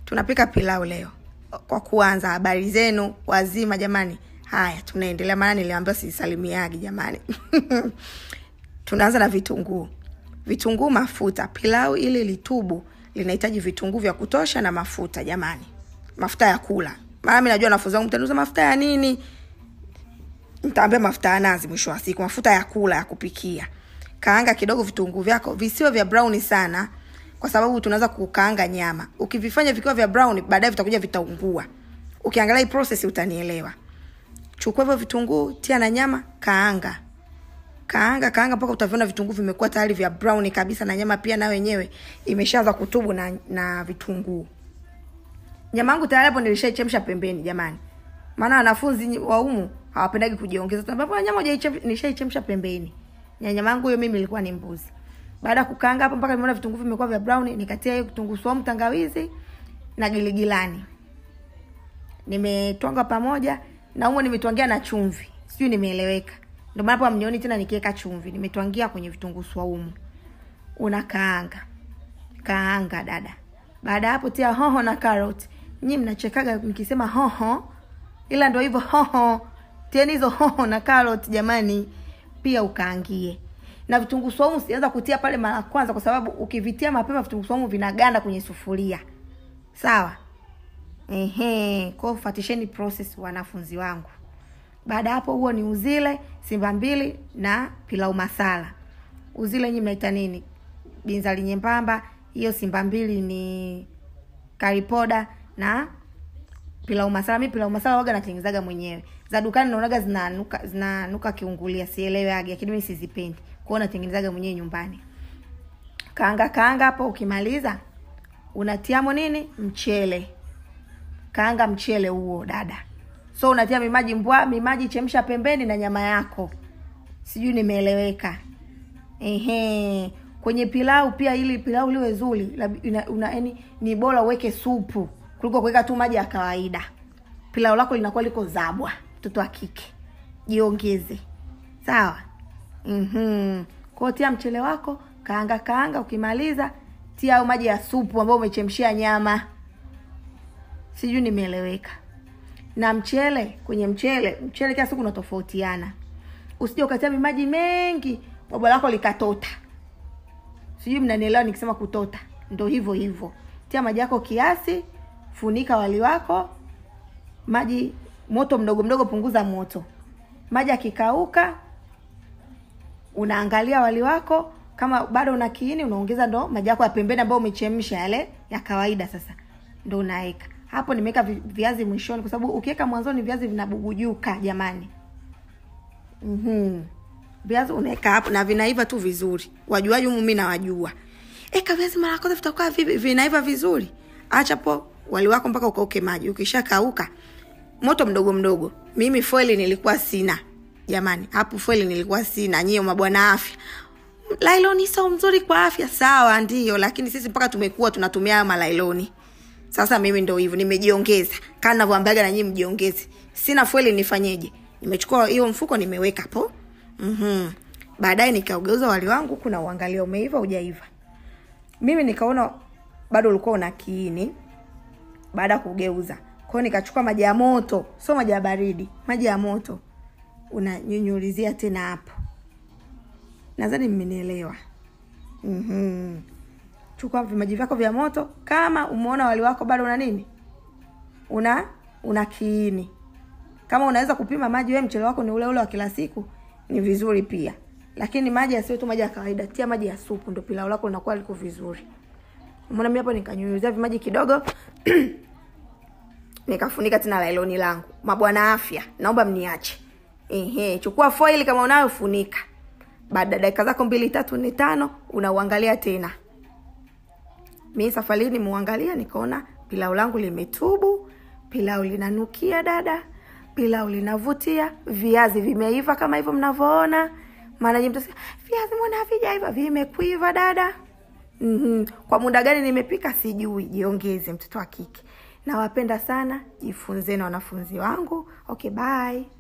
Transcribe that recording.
tunapika pilau leo kwa kuanza habari zenu wazima jamani haya tunaendelea maana niliambiwa sisalimiagi jamani tunaanza na vitunguu vitunguu mafuta pilau ili litubu linahitaji vitunguu vya kutosha na mafuta jamani mafuta ya kula maana mi najua wanafunzi wangu mtanuza mafuta ya nini ntaambia mafuta ya nazi mwisho wa siku mafuta ya kula ya kupikia kaanga kidogo vitunguu vyako visiwe vya brown sana kwa sababu tunaweza kukaanga nyama ukivifanya vikiwa vya brown baadaye vitakuja vitaungua ukiangalia hii process utanielewa chukua hivyo vitunguu tia na nyama kaanga kaanga kaanga mpaka utaviona vitunguu vimekuwa tayari vya brown kabisa na nyama pia nayo wenyewe imeshaanza kutubu na, na vitunguu nyama yangu tayari hapo nilishaichemsha pembeni jamani maana wanafunzi wa umu hawapendagi kujiongeza tunaambia nyama hujaichemsha nilishaichemsha pembeni na nyama yangu hiyo mimi ilikuwa ni mbuzi baada ya kukaanga hapo mpaka nimeona vitunguu vimekuwa vya brown nikatia hiyo kitunguu swaumu tangawizi na giligilani nimetwanga pamoja na humo nimetwangia na chumvi sijui nimeeleweka ndio maana hapo amnioni tena nikiweka chumvi nimetwangia kwenye vitunguu swaumu unakaanga kaanga dada baada ya hapo tia hoho na carrot nyi mnachekaga nikisema hoho ila ndo hivyo hoho tieni hizo hoho na carrot jamani pia ukaangie na vitunguu swaumu sianza kutia pale mara kwanza kwa sababu ukivitia mapema vitunguu swaumu vinaganda kwenye sufuria sawa ehe kwao fatisheni process wanafunzi wangu baada hapo huo ni uzile simba mbili na pilau masala uzile nyi mnaita nini binzali nyembamba hiyo simba mbili ni karipoda na pilau masala mi pilau masala waga natengenezaga mwenyewe za dukani naonaga zinanuka zinanuka kiungulia sielewage lakini mi sizipendi kwao natengenezaga mwenyewe nyumbani kaanga kaanga hapo ukimaliza unatiamo nini mchele kaanga mchele huo dada so unatia mimaji mbwa mimaji chemsha pembeni na nyama yako sijui nimeeleweka ehe kwenye pilau pia ili pilau liwe zuri yani ni bora uweke supu kuliko kuweka tu maji ya kawaida pilau lako linakuwa liko zabwa mtoto wa kike jiongeze sawa mm-hmm. kwao tia mchele wako kaanga kaanga ukimaliza tia au maji ya supu ambayo umechemshia nyama sijui nimeeleweka na mchele kwenye mchele mchele kila siku unatofautiana usije ukatia maji mengi baba lako likatota sijui mnanielewa nikisema kutota ndo hivyo hivyo tia maji yako kiasi funika wali wako maji moto mdogo mdogo punguza moto maji akikauka unaangalia wali wako kama bado una kiini unaongeza ndo maji yako ya pembeni ambayo umechemsha yale ya kawaida sasa ndo unaweka hapo nimeweka viazi mwishoni kwa sababu ukiweka mwanzoni viazi vinabugujuka jamani mm-hmm. viazi unaweka hapo na vinaiva tu vizuri wajuaji humu mi nawajua eka viazi mara kwanza vitakuwa vinaiva vizuri acha po wali wako mpaka ukauke maji ukishakauka moto mdogo mdogo mimi foili nilikuwa sina jamani hapo foili nilikuwa sina nyie mabwana afya lailoni sio mzuri kwa afya sawa ndio lakini sisi mpaka tumekuwa tunatumia hayo malailoni sasa mimi ndo hivyo nimejiongeza kaa navyoambiaga na nyii mjiongeze sina fueli nifanyeje nimechukua hiyo mfuko nimeweka po mm-hmm. baadaye nikaugeuza wali wangu kuna uangalia umeiva ujaiva mimi nikaona bado ulikuwa una kiini baada ya kugeuza kwao nikachukua maji ya moto sio maji ya baridi maji ya moto unanyunyulizia tena hapo nadhani mmenielewa mm-hmm. chukua vimaji vyako vya moto kama umeona wali wako bado una nini una una kiini kama unaweza kupima maji we mchele wako ni ule ule wa kila siku ni vizuri pia lakini maji yasiwe tu maji ya kawaida tia maji ya supu ndo pilau lako linakuwa liko vizuri umeona mi hapo nikanyunyuzia vimaji kidogo nikafunika tena lailoni langu mabwana afya naomba mniache ehe chukua foili kama unayo funika baada ya dakika zako mbili tatu nne tano unauangalia tena mi safari hii nimeuangalia nikaona pilau langu limetubu pilau linanukia dada pilau linavutia viazi vimeiva kama hivyo mnavyoona maana nyinyi mtasikia viazi mbona havijaiva vimekuiva dada mm-hmm. kwa muda gani nimepika sijui jiongeze mtoto wa kike nawapenda sana jifunzeni wanafunzi wangu okay bye